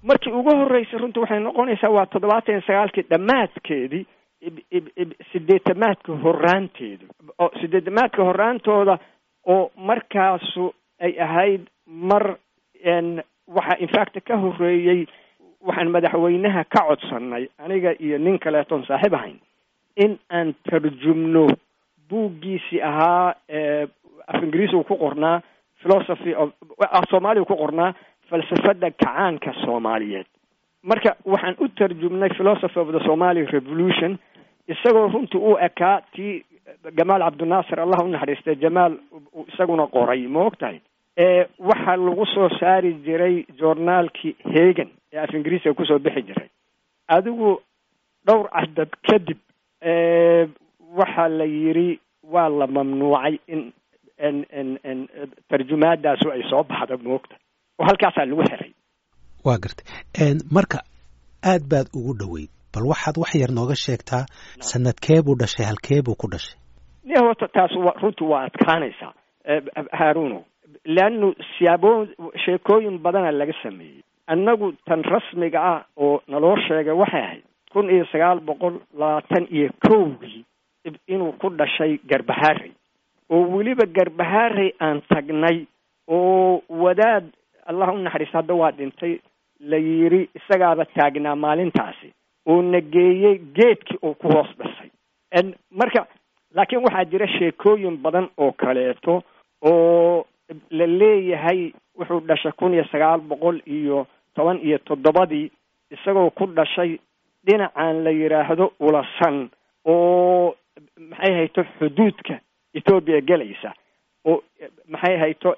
markii ugu horreysay runtii waxay noqonaysaa waa toddobaatan iyo sagaalkii dhammaadkeedii sideetamaadka horaanteeda oo sideetamaadka horaantooda oo markaasu ay ahayd mar waxaa infact ka horreeyey waxaan madaxweynaha ka codsannay aniga iyo nin kaleetoon saaxiib ahayn in aan tarjumno buuggiisii ahaa af ingiriisi uu ku qornaa philosophy of af soomaaliya ku qornaa falsafada kacaanka soomaaliyeed marka waxaan u tarjumnay philosophy of the somali revolution isagoo runtii u ekaa tii jamaal cabdinaasir allah u naxariistay jamaal isaguna qoray ma og tahay waxaa lagu soo saari jiray journaalkii hagan ee af ingiriisiga kusoo bixi jiray adigu dhowr cadad kadib waxaa la yidhi waa la mamnuucay in n tarjumaadaasu ay soo baxda moogta oo halkaasaa lagu xiray waa gartay marka aad baad ugu dhoweyd bal waxaad wax yar nooga sheegtaa sanadkee buu dhashay halkee buu ku dhashay ni horta taas wa runtii waa adkaanaysaa haaruno leannu siyaabo sheekooyin badana laga sameeyey annagu tan rasmiga ah oo naloo sheegay waxay ahayd kun iyo sagaal boqol labaatan iyo kowgii inuu ku dhashay garbahaarey oo weliba garbahaarey aan tagnay oo wadaad allah u naxariista hadda waa dhintay la yidhi isagaaba taagnaa maalintaasi oo na geeyey geedkii uu ku hoos dhashay marka laakiin waxaa jira sheekooyin badan oo kaleeto oo la leeyahay wuxuu dhashay kun iyo sagaal boqol iyo toban iyo toddobadii isagoo ku dhashay dhinacan la yidhaahdo ulasan oo maxay hayto xuduudka ethoobiya gelaysa oo maxay hayto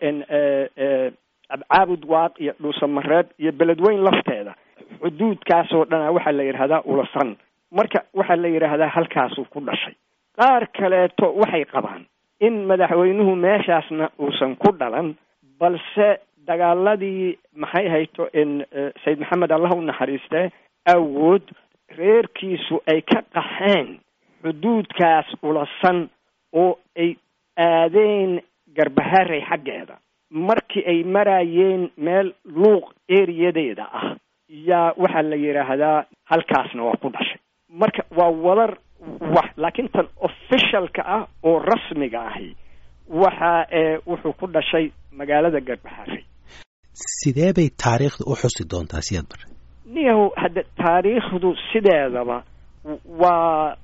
caabud waaq iyo dhuusamareeb iyo beledweyn lafteeda xuduudkaasoo dhana waxaa la yidhahdaa ulasan marka waxaa la yidhaahdaa halkaasuu ku dhashay qaar kaleeto waxay qabaan in madaxweynuhu meeshaasna uusan ku dhalan balse dagaaladii maxay hayto sayid maxamed allah u naxariiste awood reerkiisu ay ka qaxeen xuduudkaas ulasan oo ay aadeen garbaharey xaggeeda markii ay maraayeen meel luuq eriyadeeda ah yaa waxaa la yidhaahdaa halkaasna waa ku dhashay marka waa wadar wax laakiin tan officialka ah oo rasmiga ahi waxa wuxuu ku dhashay magaalada garbaharey sidee bay taariikhda u xusi doontaa siyaad bare niyahow hadda taariikhdu sideedaba waa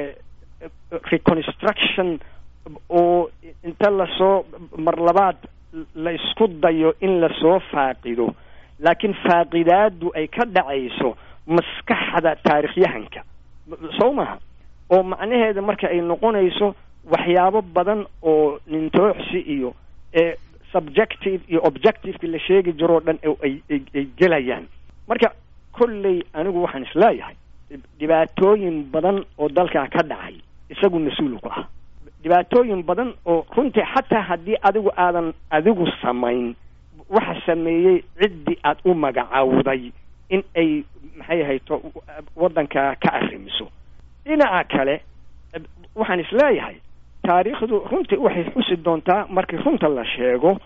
reconstruction oo inta lasoo mar labaad la isku dayo in lasoo faaqido laakiin faaqidaadu ay ka dhacayso maskaxda taarikhyahanka soo maha oo macnaheeda marka ay noqonayso waxyaabo badan oo nintooxsi iyo subjective iyo objectiveki la sheegi jiroo dhan ay ay gelayaan marka kolley anigu waxaan isleeyahay dhibaatooyin badan oo dalkaa ka dhacay isagu mas-uulu ku ah dhibaatooyin badan oo runtii xataa haddii adigu aadan adigu samayn waxa sameeyey ciddii aad u magacawday in ay maxay hayto waddanka ka arrimiso dhinaca kale waxaan isleeyahay taariikhdu runtii waxay xusi doontaa markii runta la sheego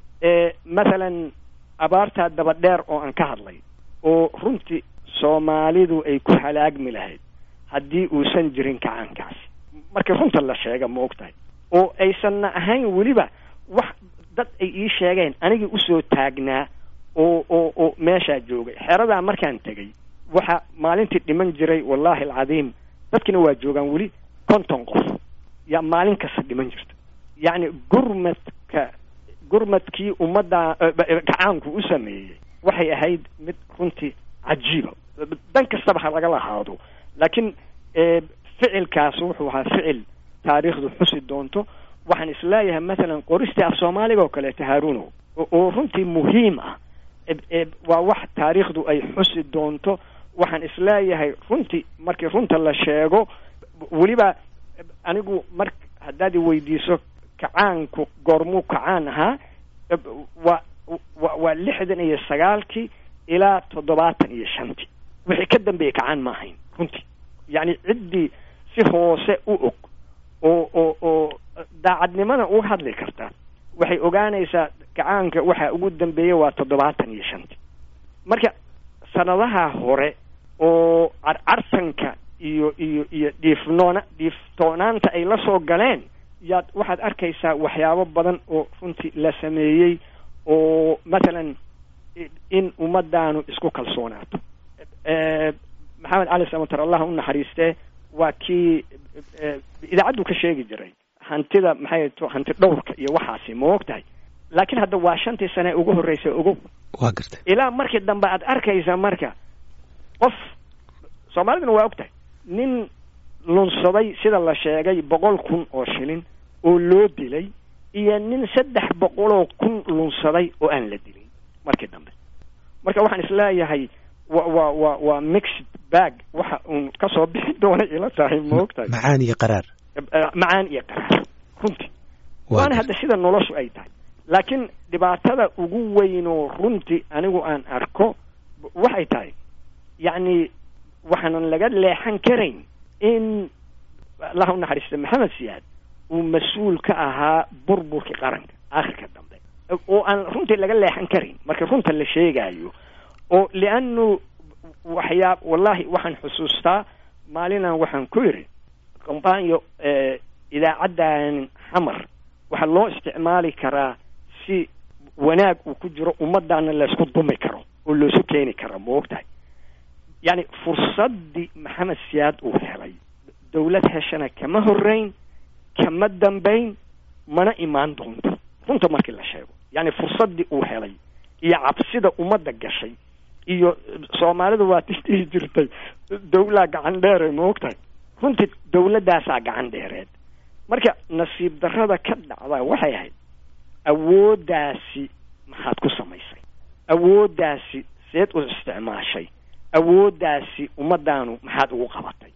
mathalan abaartaa daba dheer oo aan ka hadlay oo runtii soomaalidu ay ku halaagmi lahayd haddii uusan jirin kacaankaasi markii runta la sheega ma og tahay oo aysanna ahayn weliba wax dad ay ii sheegeen anigii usoo taagnaa oo oo oo meeshaa joogay xeradaa markaan tegay waxa maalintii dhiman jiray wallaahi alcadiim dadkina waa joogaan weli konton qof yaa maalin kasta dhiman jirta yacni gurmadka gurmadkii ummadda gacaanku u sameeyey waxay ahayd mid runtii cajiiba dan kastaba ha laga lahaado laakiin ficilkaas wuxuu ahaa ficil taariikhdu xusi doonto waxaan isleeyahay mathalan qoristii af soomaaliga oo kaleeto haarunow oo runtii muhiim ah waa wax taariikhdu ay xusi doonto waxaan isleeyahay runtii markii runta la sheego weliba anigu mar haddaad i weydiiso kacaanku goormuu kacaan ahaa waa wa waa lixdan iyo sagaalkii ilaa toddobaatan iyo shantii wixii ka dambeeyey kacaan ma ahayn runtii yacni ciddii si hoose u og oo oo oo daacadnimada uga hadli karta waxay ogaanaysaa kacaanka waxa ugu dambeeyey waa toddobaatan iyo shantii marka sanadaha hore oo carcartanka iyo iyo iyo dhiifnoona dhiiftoonaanta ay la soo galeen yaad waxaad arkaysaa waxyaabo badan oo runtii la sameeyey oo mathalan in ummadaanu isku kalsoonaato maxamed cali samatar allah u naxariistee waa kii idaacaddu ka sheegi jiray hantida maxay to hanti dhowrka iyo waxaasi ma og tahay laakiin hadda waa shantii sane ugu horreysay ogow waa gartay ilaa markii dambe aad arkaysa marka qof soomaaliduna waa og tahay nin lunsaday sida la sheegay boqol kun oo shilin oo loo dilay iyo nin saddex boqoloo kun lunsaday oo aan la dilin markii dambe marka waxaan isleeyahay wa wa wa waa mixed bag waxa uun kasoo bixi doonay ila tahay ma og tahay macaan iyo qaraar macaan iyo qaraar runtii waana hadda sida noloshu ay tahay laakiin dhibaatada ugu weyn oo runtii anigu aan arko waxay tahay yacni waxaanan laga leexan karayn in allah u naxariista maxamed siyaad uu mas-uul ka ahaa burburkii qaranka aakhirka dambe oo aan runtii laga leexan karayn marka runta la sheegaayo oo lianu waxyaa wallahi waxaan xusuustaa maalinaan waxaan ku yidhi kombanyo idaacaddan xamar waxaa loo isticmaali karaa si wanaag uu ku jiro ummaddaana laysku dumi karo oo loosu keeni kara ma og tahay yacni fursaddii maxamed siyaad uu helay dawlad heshana kama horreyn kama dambayn mana imaan doonto runta markii la sheego yacni fursaddii uu helay iyo cabsida ummadda gashay iyo soomaalida waa dhihi jirtay dawlaa gacan dheere ma og tahay runtii dawladdaasaa gacan dheereed marka nasiib darrada ka dhacda waxay ahayd awooddaasi maxaad ku samaysay awooddaasi seed u isticmaashay awooddaasi ummaddaanu maxaad ugu qabatay